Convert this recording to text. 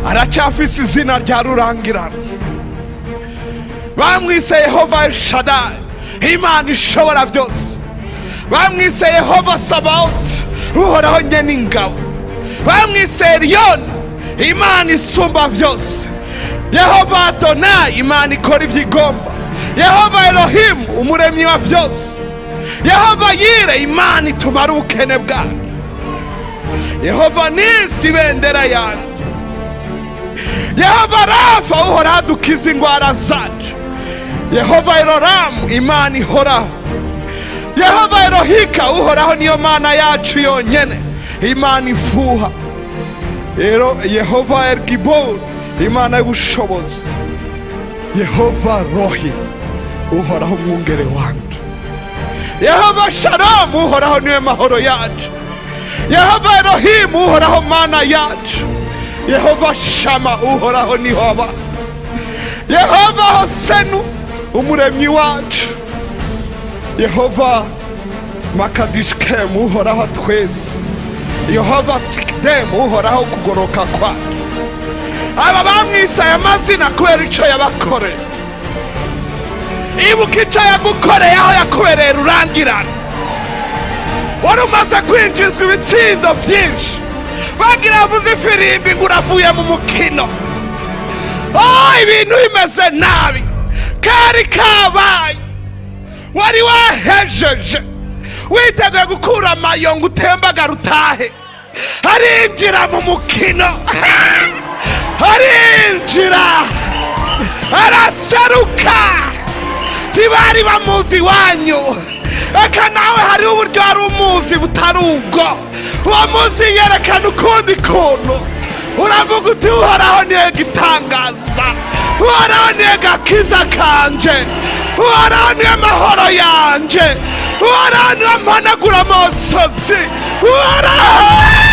aracyafise izina rya rurangirana bamwise yehova shadari imana ishobora byose bamwise yehova sabawuti uhoraho nke n'ingabo bamwise riyoni imana isumba byose yehova adona imana ikora ibyo igomba yehova erohimu umuremyi wa byose yehova yire imana itumara ubukene bwawe yehova nisi ibendera yanjye yehova rafa uhora adukiza indwara zacu yehova eroramu imana ihoraho yehova erohika uhoraho niyo mana yacu yonyine imana ifuha rero yehova erigiburu imana y'ubushobozi yehova rohi uhoraho umwungere wanjye yehova sharamu uhoraho niwe mahoro yacu yehova erohimu uhoraho mana yacu yehova shama uhoraho niho aba yehova hosenu umuremyi wacu yehova makadishikemu uhoraho twese yehova sikidemu uhoraho kugoroka kwacu aba bamwise aya mazina kubera icyo yabakoreye ibuka icyo yagukoreye aho yakubereye rurangirana wari umaze kwinjizwa ibitsindo byinshi bagira yavuze ifirimbi ngo uravuye mu mukino oh ibintu bimeze nabi kari kabaye wari wahejeje witeguye gukura amayo ngo utembagara utahe arinjira mu mukino arinjira araseruka ntibari bamuzi iwanyu reka nawe hari uburyo wari umuzi butari ubwo uwo munsi yerekana ukundi kuntu uravuga uti uhoraho niyo gitangaza uhoraho niyo gakiza kanje uhoraho niyo mahoro yanje uhoraho niyo mpanagura amosozi uhoraho